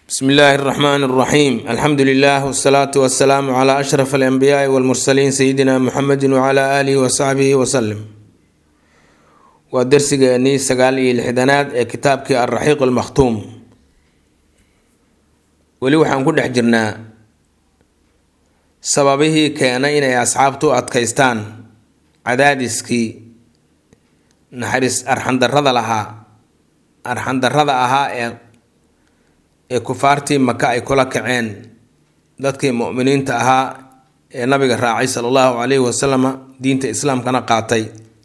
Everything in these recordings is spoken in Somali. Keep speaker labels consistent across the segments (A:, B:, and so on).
A: bsmi illaahi اraxmaan اraxiim alxamdu lilah wsalaatu wasalaamu cla ashraf alanbiyaai walmursaliin sayidina muxamedi wcla aalihi wasaxbihi wasalim waa dersigeenii sagaal iyo lixdanaad ee kitaabkii alraxiiq almakhtuum weli waxaan ku dhex jirnaa sababihii keenay inay asxaabtu u adkaystaan cadaadiskii naxariis arxandarrada lahaa arxandarrada ahaa ee ee kufaartii maka ay kula kaceen dadkii mu'miniinta ahaa ee nabiga raacay sala allahu calayhi wasalama diinta islaamkana qaatay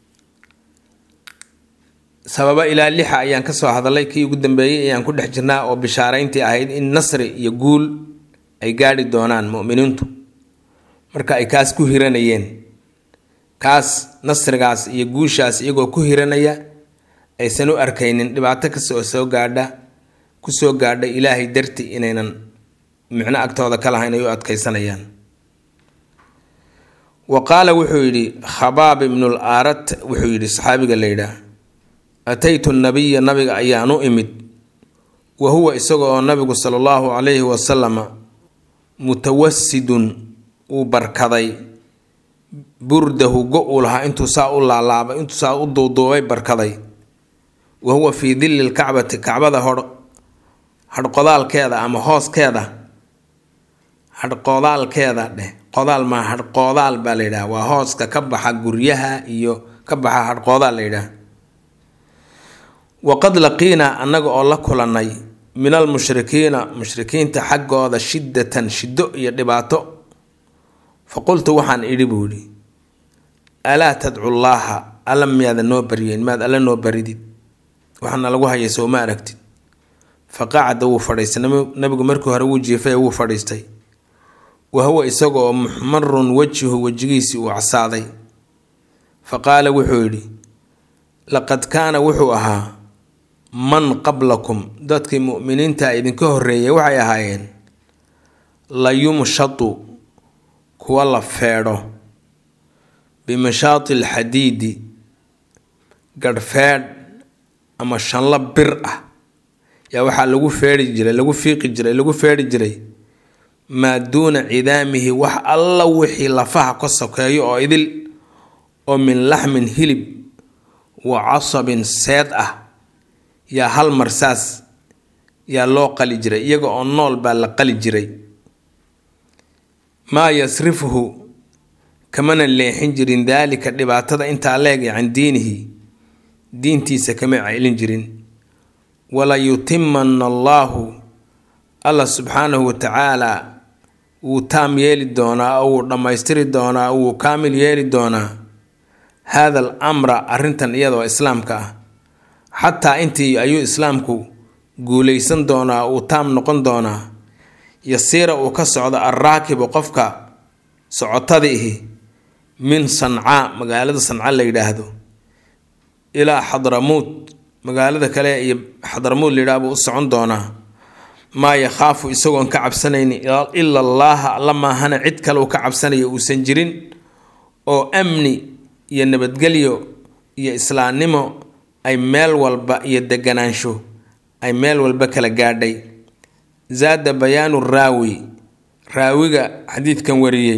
A: sababo ilaa lixa ayaan kasoo hadalay kii ugu dambeeyey ayaan ku dhex jirnaa oo bishaareyntii ahayd in nasri iyo guul ay gaadhi doonaan mu'miniintu marka ay kaas ku hiranayeen kaas nasrigaas iyo guushaas iyagoo ku hiranaya aysan u arkaynin dhibaato kasta oo soo gaadha kusoo gaadha ilaahay darti inaynan micno agtooda ka lahayn ay u adkaysanayaan wa qaala wuxuu yidhi khabaab ibnul aarat wuxuu yidhi saxaabiga la yidhaah ataytu nabiya nabiga ayaan u imid wa huwa isaga oo nabigu sala allahu calayhi wasalama mutawasidun uu barkaday burdahu go uu lahaa intuu saa u laalaabay intuu saa u duuduubay barkaday wa huwa fii dilli lkacbati kacbada hor hadhqodaalkeeda ama hooskeeda hadhqodaalkeeda dheh qodaal maa hadhqoodaal baa la yidhaha waa hooska ka baxa guryaha iyo ka baxa hadhqoodaal la yidhaha waqad laqiinaa annaga oo la kulannay min almushrikiina mushrikiinta xaggooda shiddatan shiddo iyo dhibaato fa qultu waxaan idhi buu idhi alaa tadcu llaaha alla miyaada noo baryeen maad alla noo baridid waxaana lagu hayay soo ma aragtid fa qacada wuu fadhiistay nabigu markii hore wuu jiifay wuu fadhiistay wa huwa isagoo muxmarun wejihu wejigiisii uu casaaday fa qaala wuxuu yidhi laqad kaana wuxuu ahaa man qablakum dadkii mu'miniinta idinka horreeyay waxay ahaayeen la yumshatu kuwa la feedho bimashaati alxadiidi garhfeedh ama shanlo bir ah yaa waxaa lagu feedhi jiray lagu fiiqi jiray lagu feedhi jiray maa duuna cidaamihi wax alla wixii lafaha ka sokeeyo oo idil oo min laxmin hilib wa casabin seed ah yaa hal mar saas yaa loo qali jiray iyaga oo nool baa la qali jiray maa yasrifuhu kamana leexin jirin daalika dhibaatada intaa leegay can diinihi diintiisa kama celin jirin wala yutimana allaahu allah subxaanahu watacaala wuu taam yeeli doonaa oo wuu dhammaystiri doonaa wuu kaamil yeeli doonaa haada al amra arrintan iyadoo islaamka ah xataa intii ayuu islaamku guulaysan doonaa uu taam noqon doonaa yasiira uu ka socdo alraakibu qofka socotada ihi min sancaa magaalada sanca la yidhaahdo ilaa xadramuud magaalada kale iyo xadramuud layidhaah buu u socon doonaa maa yakhaafu isagoon ka cabsanayni ila allaaha alla maahana cid kale uu ka cabsanaya uusan jirin oo amni iyo nabadgelyo iyo islaamnimo ay meel walba iyo deganaansho ay meel walba kala gaadhay zaada bayaanu raawi raawiga xadiidkan wariyey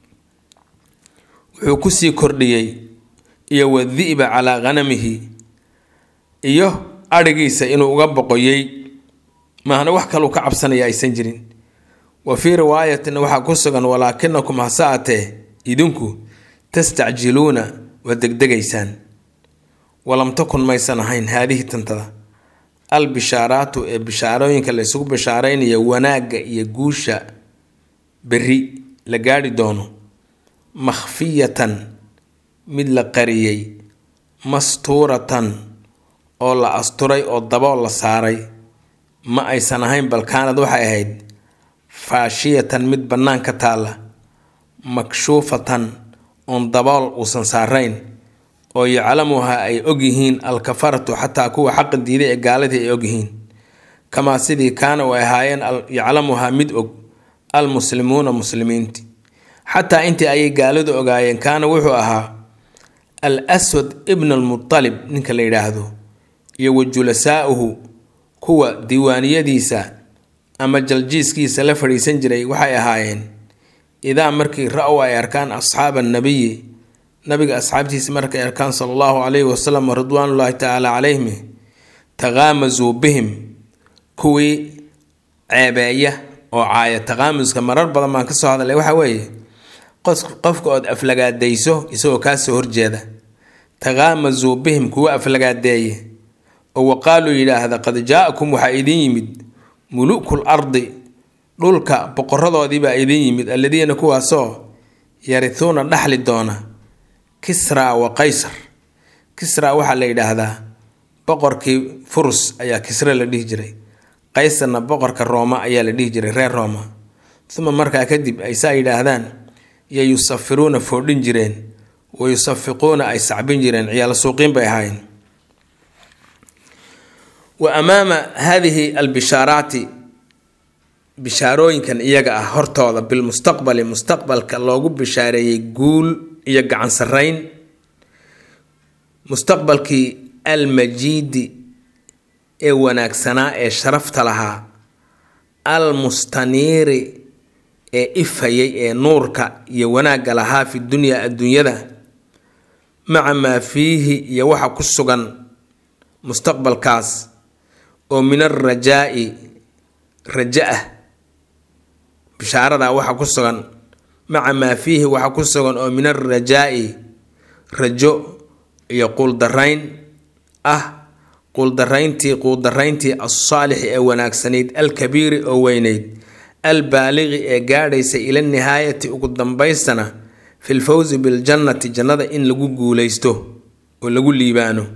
A: wuxuu kusii kordhiyey iyo wadi'ba calaa ghanamihi iyo adhigiisa inuu uga boqoyey maahna wax kaluu ka cabsanaya aysan jirin wa fii riwaayatin waxaa ku sugan walaakinakum hase atee idinku tastacjiluuna waa degdegaysaan walam takun maysan ahayn haadihi tantada al bishaaraatu ee bishaarooyinka la isugu bishaaraynaya wanaagga iyo guusha berri la gaadhi doono makhfiyatan mid la qariyey mastuuratan oo la asturay oo dabool la saaray ma aysan ahayn balkaanad waxay ahayd faashiyatan mid bannaan ka taalla makshuufatan oon dabool uusan saarayn oo yaclamuha ay ogyihiin alkafaratu xataa kuwa xaqa diiday ee gaaladii ay ogyihiin kamaa sidii kaana ay ahaayeen yaclamuhaa mid og almuslimuuna muslimiinti xataa intii ayay gaaladu ogaayeen kaana wuxuu ahaa al aswad ibn almutalib ninka la yidhaahdo iyo wa julasaa'uhu kuwa diiwaaniyadiisa ama jaljiiskiisa la fadhiisan jiray waxay ahaayeen idaa markii ra-w ay arkaan asxaaba annabiyi nabiga asxaabtiisa markay arkaan sala allahu calayhi wasalam ridwaanullaahi tacaala calayhim taqaamasuu bihim kuwii ceebeeya oo caaya taqaamuska marar badan baan kasoo hadlay waxaa weeye qofka ood aflagaadayso isagoo kaasoo horjeeda taqaamasuu bihim kuwa aflagaadeeye oo waqaaluu yidhaahda qad jaa-akum waxaa idin yimid mulukul ardi dhulka boqoradoodiibaa idin yimid alladiina kuwaasoo yarituuna dhaxli doona kisra wa qaysar kisra waxaa la yidhaahdaa boqorkii furus ayaa kisre la dhihi jiray qaysarna boqorka rooma ayaa la dhihi jiray reer rooma uma markaa kadib ay saa yidhaahdaan yo yusafiruuna foodhin jireen wa yusafiquuna ay sacbin jireen ciyaalo suuqiin bay ahaayeen wa amaama haadihi albishaaraati bishaarooyinkan iyaga ah hortooda bilmustaqbali mustaqbalka loogu bishaareeyey guul iyo gacan sarreyn mustaqbalkii almajiidi ee wanaagsanaa ee sharafta lahaa almustaniiri ee ifayay ee nuurka iyo wanaagga lahaa fi dunyaa adduunyada maca maa fiihi iyo waxa ku sugan mustaqbalkaas oo min alrajaa-i raja ah bishaaradaa waxa ku sugan maca maa fiihi waxa ku sugan oo min alrajaa-i rajo iyo quuldarayn ah quuldarayntii quuldarayntii alsaalixi ee wanaagsanayd alkabiiri oo weyneyd albaaliqi ee gaadhaysa ila nihaayati ugu dambaystana fi lfawsi biljannati jannada in lagu guuleysto oo lagu liibaano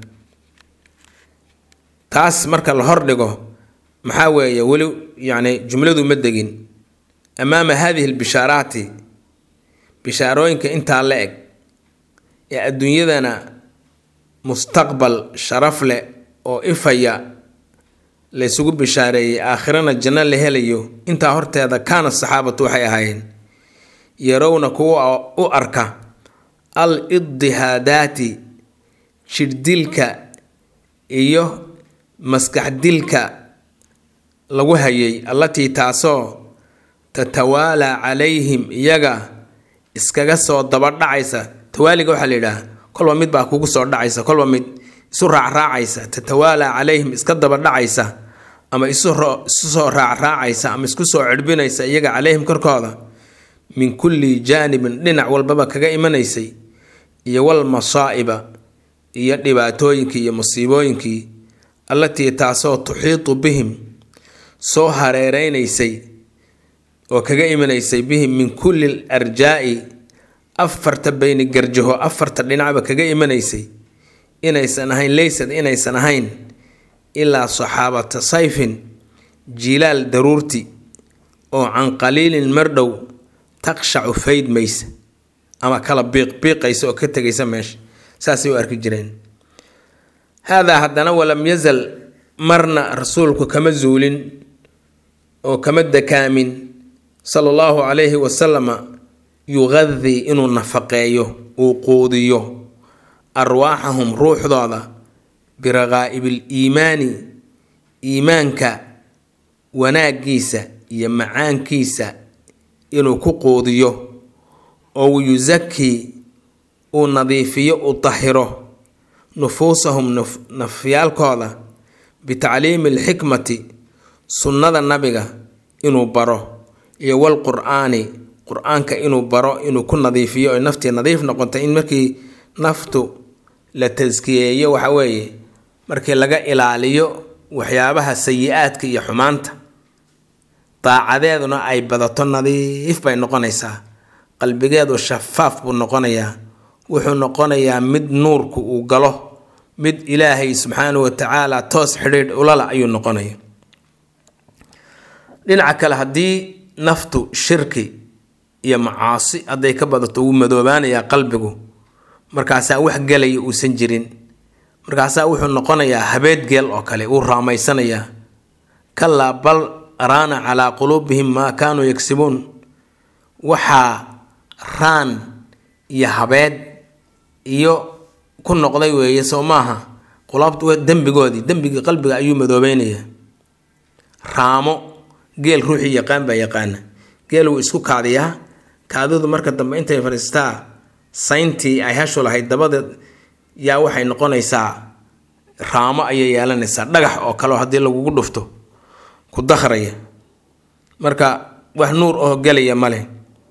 A: taas marka la hordhigo maxaa weeye weli yacni jumladu ma degin amaama hadihi lbishaaraati bishaarooyinka intaa la eg ee adduunyadana mustaqbal sharaf leh oo ifaya laysugu bishaareeyey aakhirana janno la helayo intaa horteeda kaana saxaabatu waxay ahaayeen yarowna kuwa u arka al iddihaadaati jirdilka iyo maskax dilka lagu hayay allatii taasoo tatawaalaa calayhim iyaga iskaga soo dabadhacaysa tawaaliga waxaa la yidhaah kolba mid baa kugu soo dhacaysa kolba mid isu raacraacaysa tatawaalaa calayhim iska dabadhacaysa ama isu soo raacraacaysa ama isku soo cirbinaysa iyaga calayhim korkooda min kulli jaanibin dhinac walbaba kaga imanaysay iyo wal masaa'iba iyo dhibaatooyinkii iyo musiibooyinkii allatii taasoo tuxiitu bihim soo hareereynaysay oo kaga imanaysay bihim min kulli arjaa'i afarta bayni garjaho afarta dhinacba kaga imanaysay inaysan ahayn leysad inaysan ahayn ilaa saxaabata sayfin jilaal daruurti oo can qaliilin mardhow taqshacu faydmaysa ama kala biiqbiiqaysa oo ka tegaysa meesha saasay u arki jireen haadaa haddana walam yazal marna rasuulku kama zuulin oo kama dakaamin sala allahu calayhi wasalama yuqadii inuu nafaqeeyo uu quudiyo arwaaxahum ruuxdooda biraqaa'ibil iimaani iimaanka wanaaggiisa iyo macaankiisa inuu ku quudiyo oo yusakii uu nadiifiyo uu tahiro nufuusahum nafyaalkooda bitacliimi alxikmati sunnada nabiga inuu baro iyo walqur'aani qur-aanka inuu baro inuu ku nadiifiyo oy naftii nadiif noqotay in markii naftu la taskiyeeyo waxa weeye markii laga ilaaliyo waxyaabaha sayi-aadka iyo xumaanta daacadeeduna ay badato nadiif bay noqonaysaa qalbigeedu shafaaf buu noqonayaa wuxuu noqonayaa mid nuurku uu galo mid ilaahay subxaanahu watacaala toos xidhiidh ulala ayuu noqonaya dhinaca kale haddii naftu shirki iyo macaasi hadday ka badato wuu madoobaanayaa qalbigu markaasaa wax gelaya uusan jirin markaasaa wuxuu noqonayaa habeed geel oo kale wuu raamaysanayaa kalaa bal raana calaa quluubihim maa kaanuu yagsibuun waxaa raan iyo habeed iyo ku noqday weeye soo maaha qulaabtu dembigoodii dembigii qalbiga ayuu madoobeynayaa raamo geel ruuxii yaqaan baa yaqaana geel wuu isku kaadiyaa kaadidu marka dambe intay fadhiistaa sayntii ay hashu lahayd dabadeed yaa waxay noqonaysaa raamo ayay yeelanaysaa dhagax oo kaleo haddii lagugu dhufto ku dakhraya marka wax nuur oo gelaya male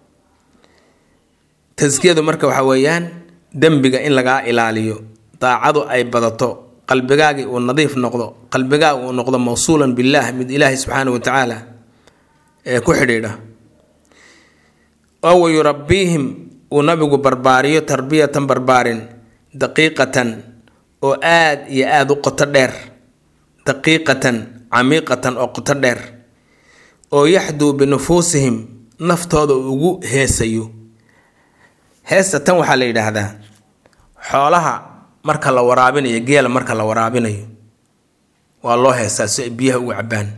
A: taskiyadu marka waxa weeyaan dembiga in lagaa ilaaliyo daacadu ay badato qalbigaagii uu nadiif noqdo qalbigaaga uu noqdo mawsuulan billaah mid ilaahay subxaana wa tacaala ee ku xidhiidha oo wayurabbiihim uu nabigu barbaariyo tarbiyatan barbaarin daqiiqatan oo aad iyo aada u qoto dheer daqiiqatan camiiqatan oo qoto dheer oo yaxduu binufuusihim naftooda ugu heesayo heesta tan waxaa la yidhaahdaa xoolaha marka la waraabinayo geela marka la waraabinayo waa loo heestaa si ay biyaha ugu cabbaan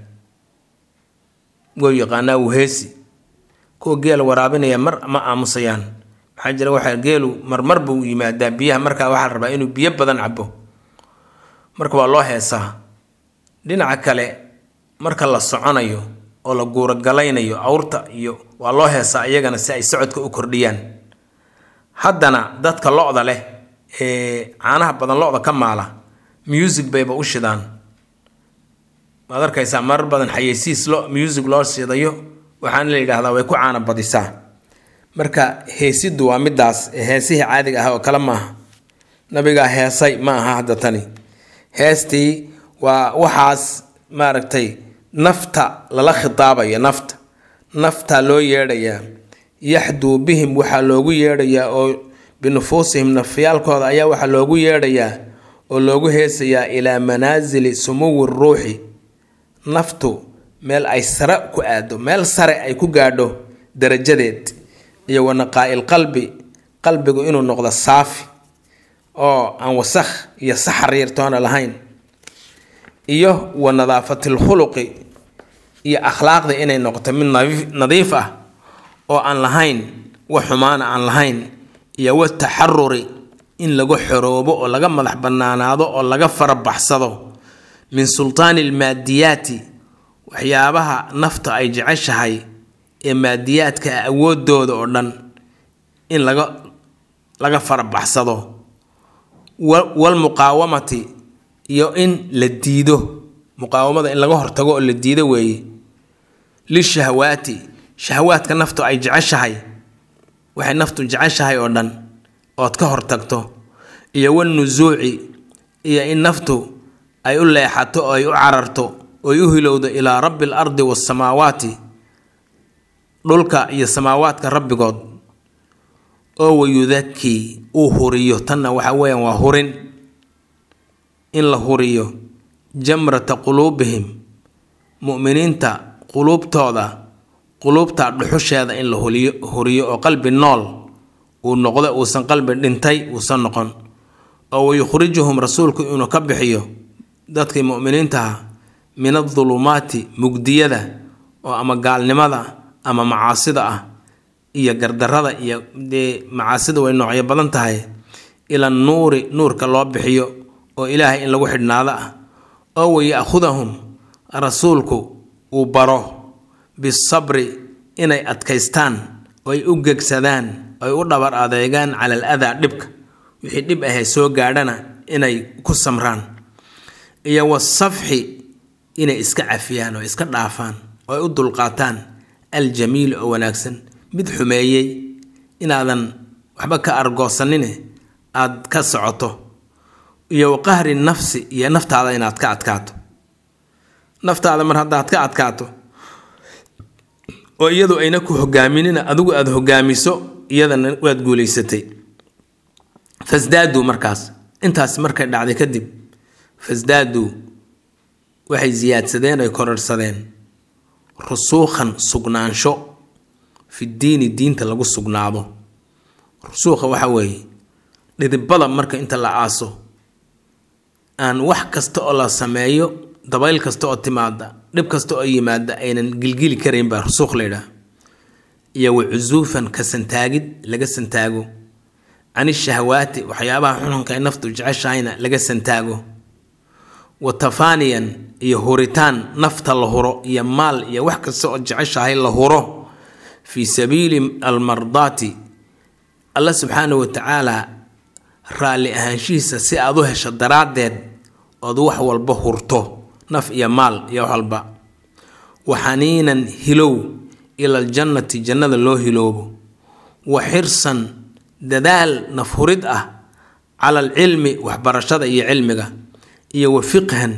A: wou yaqaanaa wuu heesi kuwa geela waraabinaya mar ma aamusayaan maxaa jira waxaa geelu marmar buu yimaadaa biyaha markaa waxaa la rabaa inuu biyo badan cabo marka waa loo heesaa dhinaca kale marka la soconayo oo la guurogalaynayo awrta iyo waa loo heesaa iyagana si ay socodka u kordhiyaan haddana dadka lo-da leh ee caanaha badan lo-da ka maala music bayba u shidaan waad arkaysaa marar badan xayeysiis lo music loo shidayo waxaana la yidhaahdaa way ku caana badisaa marka heesiddu waa midaas heesihii caadiga ah oo kale maaha nabigaa heesay ma aha hadda tani heestii waa waxaas maaragtay nafta lala khitaabayo nafta naftaa loo yeedhayaa yaxduu bihim waxaa loogu yeedhayaa oo binufuusihim nafyaalkooda ayaa waxaa loogu yeedhayaa oo loogu heesayaa ilaa manaasili sumuwi ruuxi naftu meel ay sare ku aado meel sare ay ku gaadho darajadeed iyo wanaqaa'il qalbi qalbigu inuu noqdo saafi oo aan wasakh iyo saxar yartoona lahayn iyo wa nadaafatil khuluqi iyo akhlaaqda inay noqoto mid nadiif ah oo aan lahayn wax xumaana aan lahayn iyo wa taxaruri in lagu xoroobo oo laga madax bannaanaado oo laga farabaxsado min sultaani almaadiyaati waxyaabaha nafta ay jeceshahay ee maadiyaadka ah awoodooda oo dhan in laga laga farabaxsado walmuqaawamati iyo in la diido muqaawamada in laga hortago oo la diido weeye lishahawaati shahawaadka naftu ay jeceshahay waxay naftu jeceshahay oo dhan ood ka hortagto iyo wanusuuci iyo in naftu ay u leexato oo ay u cararto oy u hilowdo ilaa rabbi al ardi waasamaawaati dhulka iyo samaawaadka rabbigood oo wayudakii uu huriyo tanna waxa weeyaan waa hurin in la huriyo jamrata quluubihim mu'miniinta quluubtooda quluubta dhuxusheeda in la huliyo huriyo oo qalbi nool uu noqdo uusan qalbi dhintay uusan noqon oo wayukhrijuhum rasuulku inuu ka bixiyo dadkii mu'miniintaha min adulumaati mugdiyada oo ama gaalnimada ama macaasida ah iyo gardarada iyo dee macaasida way noocyo badan tahay ila nuuri nuurka loo bixiyo oo ilaahay in lagu xidhnaado ah oo waya'khudahum rasuulku uu baro bisabri inay adkaystaan oo ay u gegsadaan ay u dhabar adeegaan cala al adaa dhibka wixii dhib ahee soo gaadhana inay ku samraan iyo wasafxi inay iska cafiyaan oo iska dhaafaan oo ay u dulqaataan aljamiil oo wanaagsan mid xumeeyey inaadan waxba ka argoosanine aad ka socoto iyo waqahri nafsi iyo naftaada inaad ka adkaato naftaada mar haddaad ka adkaato oo iyadu ayna ku hogaaminina adigu aada hogaamiso iyadana waad guulaysatay fasdaaduu markaas intaas markay dhacday kadib fasdaaduu waxay siyaadsadeen ay kororsadeen rusuukhan sugnaansho fi diini diinta lagu sugnaado rusuukha waxa weeye dhidibada marka inta la aaso aan wax kasta oo la sameeyo dabayl kasta oo timaada dhib kasta oo yimaada aynan gilgili karayn baa rusuukh laydhaah iyo wa cusuufan ka santaagid laga santaago can ishahawaati waxyaabaha xunxunka ay naftu jeceshahayna laga santaago wa tafaaniyan iyo huritaan nafta la huro iyo maal iyo wax kasta oo jeceshahay la huro fii sabiili almardaati alla subxaana wa tacaala raalli ahaanshihiisa si aad u hesho daraaddeed ood wax walba hurto naf iyo maal iyo wax walba wa xaniinan hilow ila aljannati jannada loo hiloobo wa xirsan dadaal nafhurid ah cala alcilmi waxbarashada iyo cilmiga iyo wa fiqhan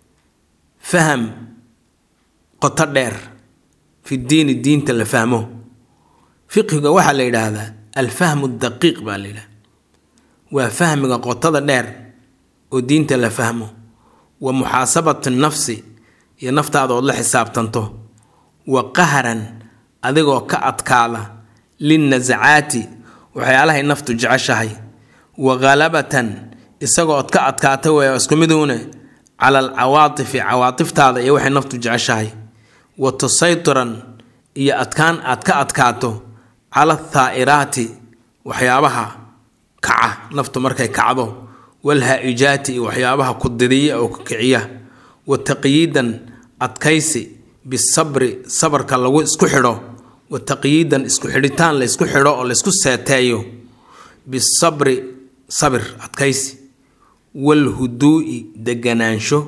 A: faham qoto dheer fi diini diinta la fahmo fiqhiga waxaa la yidhaahdaa alfahmu daqiiq baa la yidhahda waa fahmiga qotada dheer oo diinta la fahmo wa muxaasabati nafsi iyo naftaada ood la xisaabtanto wa qahran adigoo ka adkaada linnasacaati waxyaalahay naftu jeceshahay wa ghalabatan isagoood ka adkaata weya isku miduune cala alcawaatifi cawaatiftaada iyo waxay naftu jeceshahay wa tusaytiran iyo adkaan aad ka adkaato cala athaa'iraati waxyaabaha kaca naftu markay kacdo walhaa-ijaati iyo waxyaabaha ku didiya oo ku kiciya wa taqyiidan adkaysi bisabri sabarka lagu isku xidho wa taqyiidan isku xidhitaan la ysku xidho oo laysku seeteeyo bisabri sabir adkaysi walhuduu'i deganaansho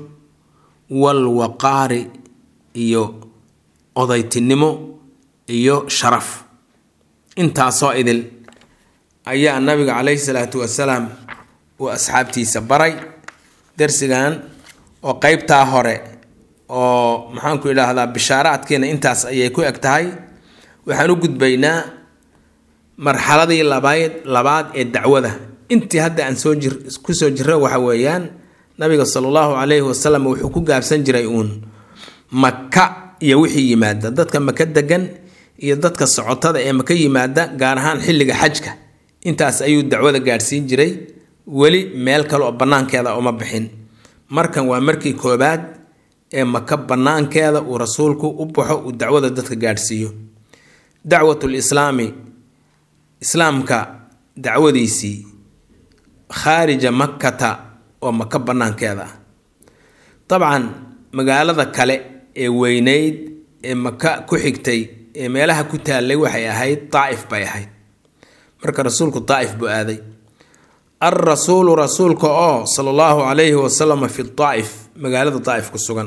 A: walwaqaari iyo odaytinimo iyo sharaf intaasoo idil ayaa nabiga caleyhi salaatu wasalaam uu asxaabtiisa baray darsigan oo qeybtaa hore oo maxaanku idhaahdaa bishaaraadkiina intaas ayay ku eg tahay waxaan u gudbaynaa marxaladii labayd labaad ee dacwada intii hadda aan soo jir kusoo jirra waxa weeyaan nabiga sala allahu calayhi wasalam wuxuu ku gaabsan jiray uun maka iyo wixii yimaada dadka maka degan iyo dadka socotada ee maka yimaada gaar ahaan xilliga xajka intaas ayuu dacwada gaadhsiin jiray weli meel kale oo bannaankeeda uma bixin markan waa markii koobaad ee maka bannaankeeda uu rasuulku u baxo uu dacwada dadka gaadhsiiyo dacwatul islaami islaamka dacwadiisii khaarija makkata oo maka bannaankeeda ah dabcan magaalada kale ee weyneyd ee maka ku xigtay ee meelaha ku taallay waxay ahayd daa'if bay ahayd marka rasuulku daa'if buu aaday alrasuulu rasuulka oo sala allahu calayhi wasalam fi daa'if magaalada daa'if ku sugan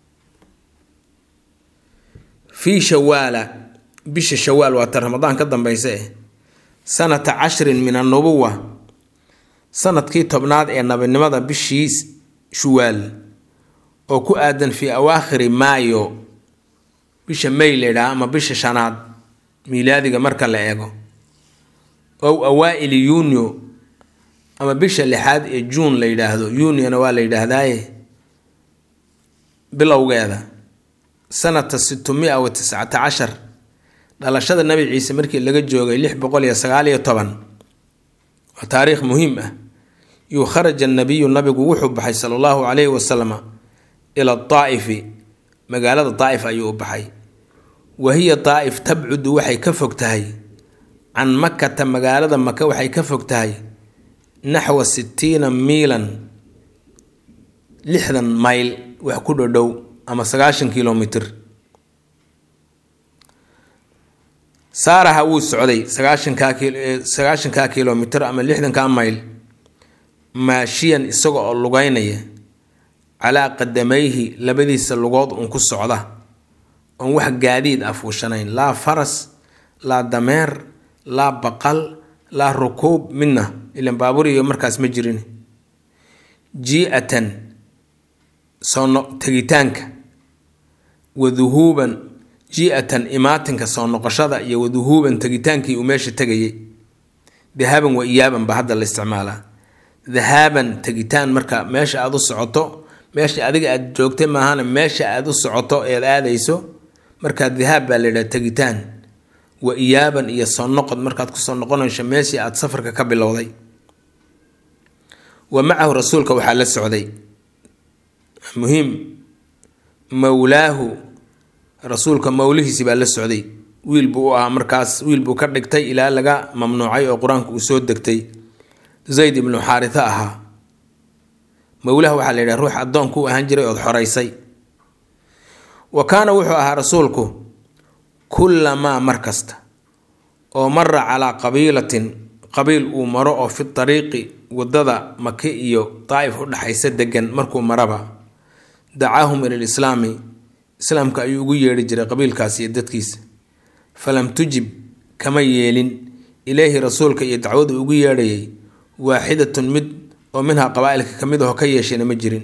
A: fii shawaala bisha shawaal waata ramadaan ka dambaysa eh sanata cashrin min annubuwa sanadkii tobnaad ee nabinimada bishii shuwaal oo ku aadan fii awaakhiri maayo bisha may laydhaha ama bisha shanaad miilaadiga marka la eego ow awaa-ili yuunio ama bisha lixaad ee juun la yidhaahdo yuuniona waa la yidhaahdaaye bilowgeeda sanata sittumia wa tiscata cashar dhalashada nabi ciise markii laga joogay lix boqol iyo sagaal iyo toban waa taariikh muhiim ah yuu kharaja nabiyu nabigu wuxuu baxay sala allahu calayhi wasalama ila daa'ifi magaalada daa'if ayuu u baxay wa hiya daa'if tabcudu waxay ka fog tahay can makata magaalada maka waxay ka fog tahay naxwa sittiina miilan lixdan mayl wax ku dhodhow ama sagaashan kilomitr saaraha wuu socday sagaashankaa sagaashankaa kilomitr ama lixdankaa mayl maashiyan isaga oo lugeynaya calaa qadamayhi labadiisa lugood uun ku socda oon wax gaadiid ah fuushanayn laa faras laa dameer laa baqal laa rukuub midna ilan baaburiyo markaas ma jirin jii-atan soo tegitaanka waduhuuban jii-atan imaatinka soo noqoshada iyo waduhuuban tegitaankii uu meesha tegayay dahaaban wa iyaaban ba hadda la isticmaalaa dahaaban tegitaan marka meesha aada u socoto meesha adiga aada joogtay maahana meesha aada u socoto eed aadayso markaa dahaab baa la yidhaha tegitaan wa iyaaban iyo soo noqod markaad kusoo noqonayso meeshii aada safarka ka bilowday wa macahu rasuulka waxaa la socday muhiim mowlaahu rasuulka mowlihiisi baa la socday wiil buu u ahaa markaas wiil buu ka dhigtay ilaa laga mamnuucay oo qur-aanka uu soo degtay zayd ibnu xaarisa ahaa mowlaha waxaa la yidhaha ruux addoonku u ahaan jiray ood xoraysay wa kaana wuxuu ahaa rasuulku kullamaa mar kasta oo mara calaa qabiilatin qabiil uu maro oo fi dariiqi waddada maki iyo daa'if u dhexaysa degan markuu maraba dacaahum ila lislaami islaamka ayuu ugu yeedhi jiray qabiilkaasi iyo dadkiisa falam tujib kama yeelin ileyhi rasuulka iyo dacwadu ugu yeedhayay waaxidatun mid oo minhaa qabaa-ilka ka mid aho ka yeeshayna ma jirin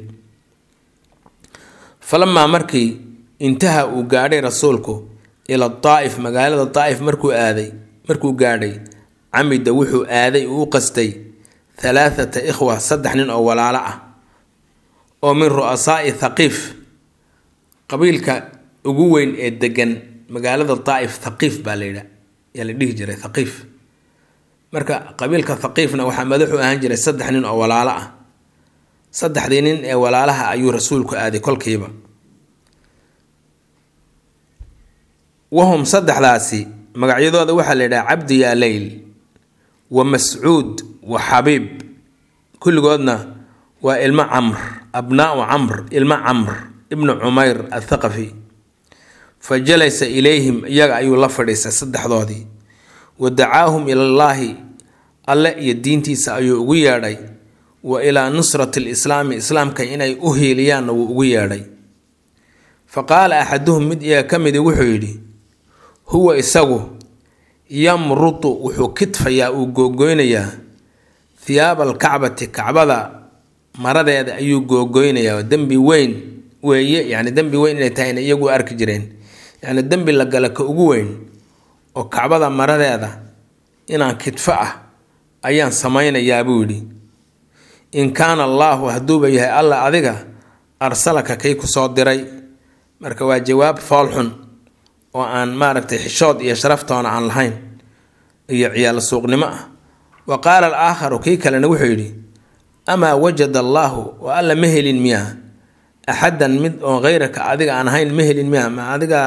A: falamaa markii intaha uu gaadhay rasuulku ila daa'if magaalada daa'if markuu aaday markuu gaadhay camida wuxuu aaday uu u qastay halaathata ikhwa saddex nin oo walaalo ah oo min ru'asaa'i thaqiif qabiilka ugu weyn ee degan magaalada daa'if thaqiif baa la yidha yaa la dhihi jiray thaqiif marka qabiilka thaqiifna waxaa madaxu ahaan jiray saddex nin oo walaalo ah saddexdii nin ee walaalaha ayuu rasuulku aaday kolkiiba wahum saddexdaasi magacyadooda waxaa la yidhaha cabdi yaa leyl wa mascuud wa xabiib kulligoodna waa ilmo camr abnaau camr ilmo camr ibnu cumayr athaqafi fa jalasa ilayhim iyaga ayuu la fadhiistay saddexdoodii wa dacaahum ilallaahi alle iyo diintiisa ayuu ugu yeedhay wa ilaa nusrati lislaami islaamka inay u hiiliyaanna wuu ugu yeedhay fa qaala axaduhum mid iyaga ka midi wuxuu yidhi huwa isagu yamrutu wuxuu kidfayaa uu googoynayaa hiyaaba alkacbati kacbada maradeeda ayuu googoynayaa dembi weyn weeye yacni dembi weyn inay tahayna iyagu arki jireen yacni dembi la gala ka ugu weyn oo kacbada maradeeda inaan kidfo ah ayaan samaynayaa buu yidhi in kaana allaahu hadduuba yahay alla adiga arsalaka kay ku soo diray marka waa jawaab foolxun oo aan maaragtay xishood iyo sharaftoona aan lahayn iyo ciyaalo suuqnimo ah wa qaala alaakharu kii kalena wuxuu yidhi amaa wajada allaahu oo alla ma helin miyaa axadan mid oo hayraka adiga aan ahayn ma helin miyaa ma adiga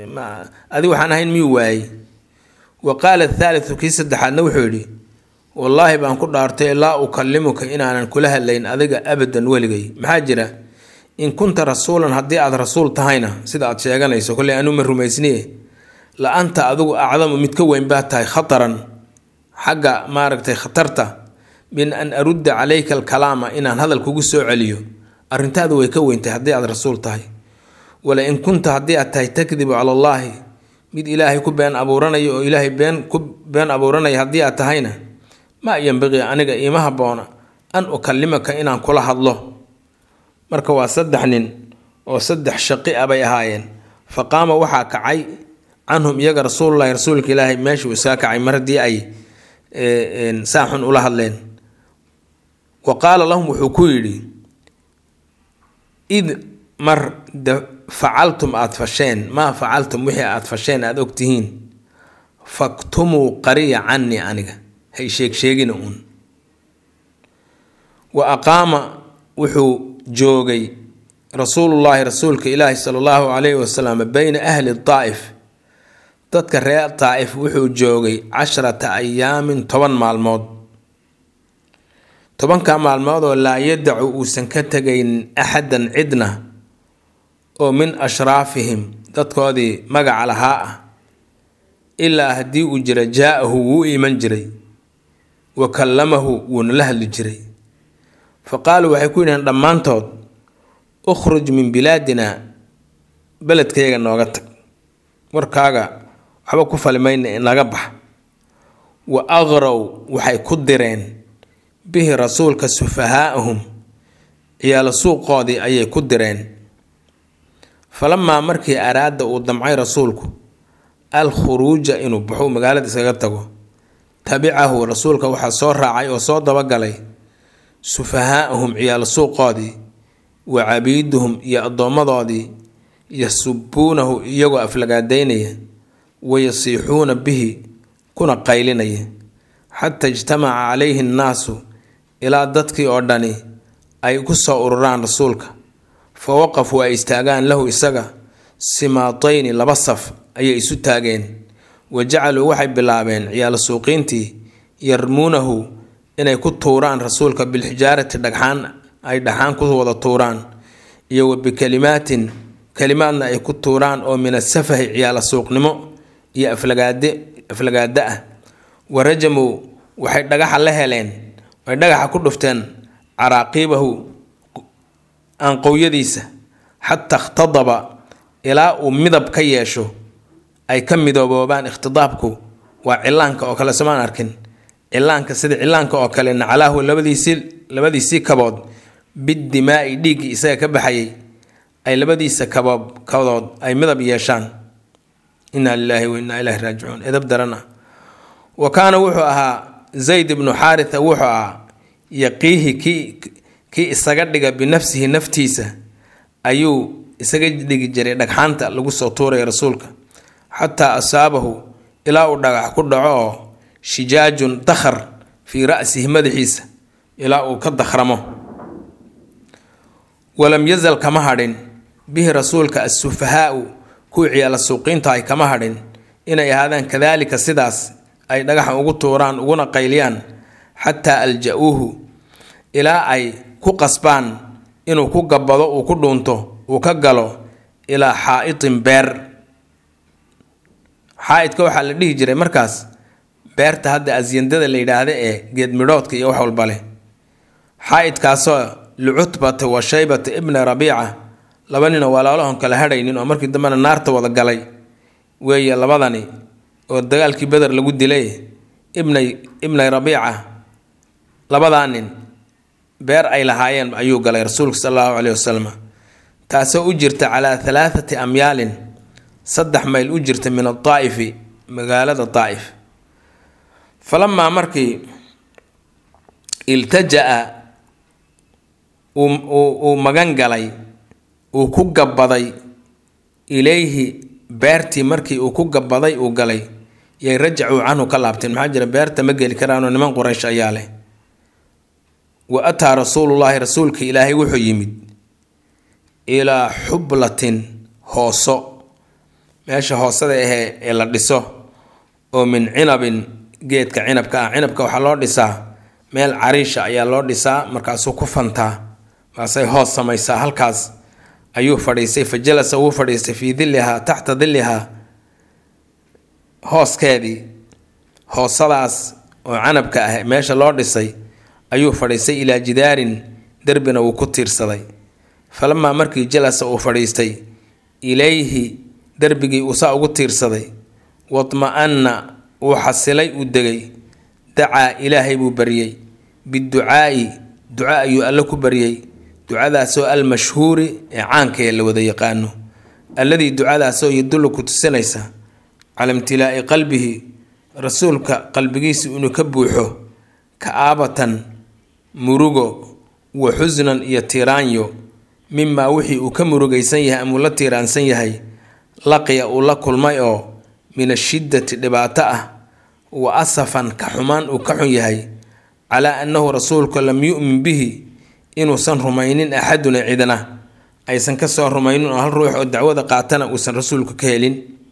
A: adiga waxaan ahayn miyuu waayey wa qaala athaalithu kii saddexaadna wuxuu yidhi wallaahi baan ku dhaartay laa ukallimuka inaanan kula hadlayn adiga abadan weligay maxaa jira in kunta rasuulan haddii aad rasuul tahayna sida aad sheeganayso kolley anuu ma rumaysniye la anta adigu acdamu mid ka weyn baa tahay khataran xagga maaragtay khatarta min an arudda calayka alkalaama inaan hadal kugu soo celiyo arrintaadu way ka weyntahay haddii aad rasuul tahay wala in kunta haddii aad tahay takdibu cala allaahi mid ilaahay ku been abuuranaya oo ilaahay been ku been abuuranaya haddii aad tahayna maa yambaqii aniga iima habboona an ukallimaka inaan kula hadlo marka waa saddex nin oo saddex shaqi a bay ahaayeen fa qaama waxaa kacay canhum iyaga rasuululahi rasuulka ilaahay meeshuu isaga kacay mar haddii ay saaxun ula hadleen wa qaala lahum wuxuu ku yidhi id mar facaltum aada fasheen maa facaltum wixii aada fasheen aada ogtihiin faktumuu qariya canii aniga hay sheegsheegina uun wa aqaama wuxuu joogay rasuulullaahi rasuulka ilaahi sala allahu calayhi wasalam beyna ahli daa'if dadka reer daa'if wuxuu joogay casharata ayaamin toban maalmood tobanka maalmood oo laa yadacu uusan ka tegayn axadan cidna oo min ashraafihim dadkoodii magaca lahaa ah ilaa haddii uu jira jaa-ahu wuu iman jiray wa kallamahu wuuna la hadli jiray fa qaaluu waxay ku yidhaheen dhammaantood ukhruj min bilaadina beledkayga nooga tag warkaaga waxba ku falimayna naga bax wa aqrow waxay ku direen bihi rasuulka sufahaa'ahum ciyaalo suuqoodii ayay ku direen falamaa markii araada uu damcay rasuulku al khuruuja inuu baxo magaalada iskaga tago tabicahu rasuulka waxaa soo raacay oo soo dabagalay sufahaa'ahum ciyaalo suuqoodii wa cabiiduhum iyo addoommadoodii yasubuunahu iyagoo aflagaadaynaya wayasiixuuna bihi kuna qaylinaya xataa ijtamaca calayhi nnaasu ilaa dadkii oo dhani ay ku soo ururaan rasuulka fa waqafuu ay istaagaan lahu isaga simaatayni laba saf ayay isu taageen wa jacaluu waxay bilaabeen ciyaalo suuqiintii yarmuunahu inay ku tuuraan rasuulka bilxijaarati dhagxaan ay dhaxaan ku wada tuuraan iyo wa bikalimaatin kalimaadna ay ku tuuraan oo min asafahi ciyaala suuqnimo iyo aflagaade aflagaada ah wa rajamow waxay dhagaxa la heleen way dhagaxa ku dhufteen caraaqiibahu aanqowyadiisa xataa ikhtadaba ilaa uu midab ka yeesho ay ka midooboobaan ikhtidaabku waa cilaanka oo kale somaan arkin cilaanka sida cilaanka oo kale nacalaahu labadiisii labadiisii kabood biddimaa'i dhiiggii isaga ka baxayay ay labadiisa kaboob kabood ay midab yeeshaan inaa lilaahi wa innaa ilaahi raajicuun edab darana wa kaana wuxuu ahaa zayd ibnu xaaritha wuxuu ahaa yaqiihi kii kii isaga dhiga binafsihi naftiisa ayuu isaga dhigi jiray dhagxaanta lagu soo tuuraya rasuulka xataa asaabahu ilaa uu dhagax ku dhaco oo shijaajun dakhar fii ra'sihi madaxiisa ilaa uu ka dakhramo walam yazal kama hadhin bihi rasuulka assufahaau kuwii ciyaala suuqiinta ay kama hadhin inay ahaadaan kadaalika sidaas ay dhagaxa ugu tuuraan uguna qayliyaan xataa alja-uuhu ilaa ay ku qasbaan inuu ku gabbado uu ku dhuunto uu ka galo ilaa xaa'itin beer xaa-idka waxaa la dhihi jiray markaas beerta hadda asyandada la yidhaahda ee geed midhoodka iyo wax walba leh xaa-idkaasoo licutbata wa shaybata ibna rabiica laba ninoo walaalahon kala hadhaynin oo markii dambena naarta wada galay weeye labadani oo dagaalkii beder lagu dilay ibnay ibnay rabiica labadaa nin beer ay lahaayeen ayuu galay rasuulka sal allahu caleyhi wasalam taasoo u jirta calaa halaathati amyaalin saddex mayl u jirta min adaa'ifi magaalada daa'if falamaa markii iltaja-a uu magan galay uu ku gabbaday ilayhi beertii markii uu ku gabbaday uu galay yay rajacuu canhu ka laabteen maxaa jira beerta ma geli karaanoo niman quraysh ayaa leh wa ataa rasuulullaahi rasuulka ilaahay wuxuu yimid ilaa xublatin hooso meesha hoosada ahee ee la dhiso oo min cinabin geedka cinabka ah cinabka waxaa loo dhisaa meel cariisha ayaa loo dhisaa markaasuu ku fantaa maasay hoos samaysaa halkaas ayuu fadhiistay fa jalasa wuu fadhiistay fii dillihaa taxta dillihaa hooskeedii hoosadaas oo canabka ah meesha loo dhisay ayuu fadhiistay ilaa jidaarin derbina wuu ku tiirsaday falamaa markii jalasa uu fadhiistay ilayhi derbigii uu saa ugu tiirsaday wadma-anna uu xasilay uu degay dacaa ilaahay buu baryey biducaa'i duca ayuu alle ku baryey ducadaasoo almashhuuri ee caanka ee la wada yaqaano alladii ducadaasoo yadullu ku tusinaysa cala imtilaa'i qalbihi rasuulka qalbigiisa inuu ka buuxo ka-aabatan murugo wa xusnan iyo tiiraanyo mimaa wixii uu ka murugaysan yahay ama uu la tiiraansan yahay laqiya uu la kulmay oo min ashiddati dhibaato ah wa asafan ka xumaan uu ka xun yahay calaa annahu rasuulku lam yu'min bihi inuusan rumaynin axaduna cidna aysan kasoo rumaynin oo hal ruux oo dacwada qaatana uusan rasuulku ka helin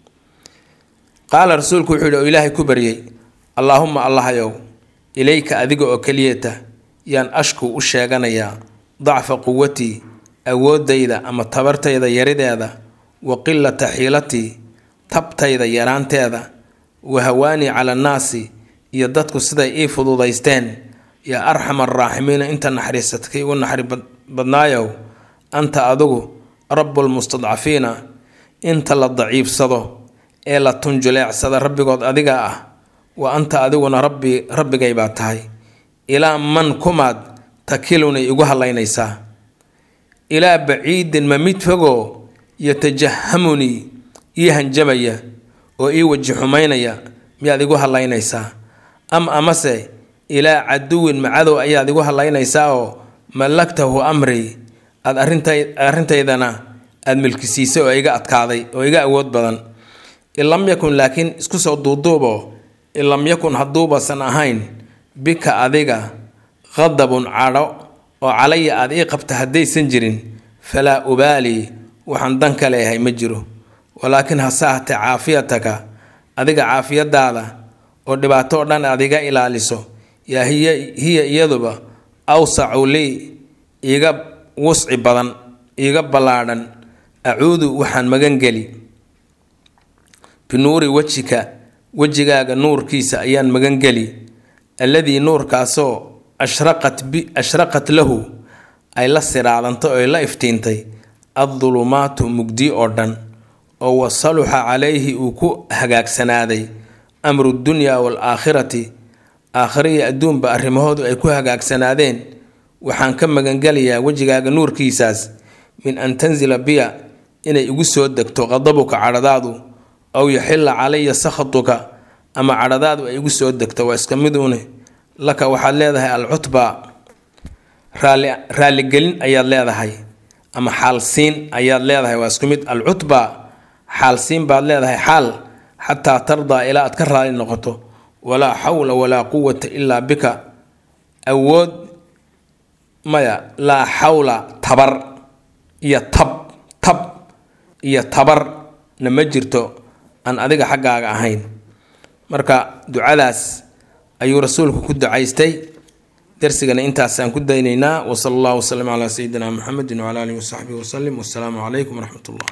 A: qaala rasuulku wuxuu yidhi oo ilaahay ku baryey allaahuma allahayow ilayka adiga oo keliyata yaan ashku u sheeganayaa dacfa quwatii awooddayda ama tabartayda yarideeda wa qilata xiilatii tabtayda yaraanteeda wa hawaanii cala annaasi iyo dadku siday ii fududaysteen yaa arxam araaximiina inta naxariisatay igu naxari badnaayow anta adigu rabbulmustadcafiina inta la daciifsado ee la tunjuleecsada rabbigood adiga ah wa anta adiguna rabbi rabbigay baa tahay ilaa man kumaad takilunay igu hallaynaysaa ilaa baciidin ma mid fogoo yatajahamunii ii hanjamaya oo ii waji xumaynaya miyaad igu hallaynaysaa am amase ilaa caduwin macadow ayaad igu hallaynaysaa oo mallaktahu amrii aad arrintaydana aada milkisiisay oo iga adkaaday oo iga awood badan in lam yakun laakiin isku soo duuduubo in lam yakun hadduubasan ahayn bika adiga qadabun cadho oo calaya aad ii qabta haddaysan jirin falaa ubaalii waxaan dan ka leeyahay ma jiro walaakin hase ahatee caafiyataka adiga caafiyadaada oo dhibaato oo dhan aad iga ilaaliso yaa hiya hiya iyaduba awsacu lii iiga wusci badan iiga ballaadhan acuudu waxaan magangeli binuuri wejika wejigaaga nuurkiisa ayaan magangeli alladii nuurkaasoo ashraqat bi ashraqat lahu ay la siraadantay oo ay la iftiintay addulumaatu mugdi oo dhan oo wasaluxa calayhi uu ku hagaagsanaaday amru dunyaa waalaakhirati aakhiriya adduunba arrimahoodu ay ku hagaagsanaadeen waxaan ka magangelayaa wejigaaga nuurkiisaas min an tanzila biya inay igu soo degto qadabuka cadhadaadu aw yaxilla calaya sakhatuka ama cadhadaadu ay igu soo degto waa iska miduune laka waxaad leedahay alcutba raali raaligelin ayaad leedahay ama xaalsiin ayaad leedahay waa isku mid alcutba xaalsiin baad leedahay xaal xataa tardaa ilaa aad ka raali noqoto walaa xawla walaa quwata ilaa bika awood maya laa xawla tabar iyo tab tab iyo tabarna ma jirto aan adiga xaggaaga ahayn marka ducadaas ayuu rasuulku ku ducaystay darsigana intaasaan ku daynaynaa wasala allahu wasalam calaa sayidina muxamedin wcala alihi wasaxbihi wasalim wassalaamu calaykum waraxmat ullah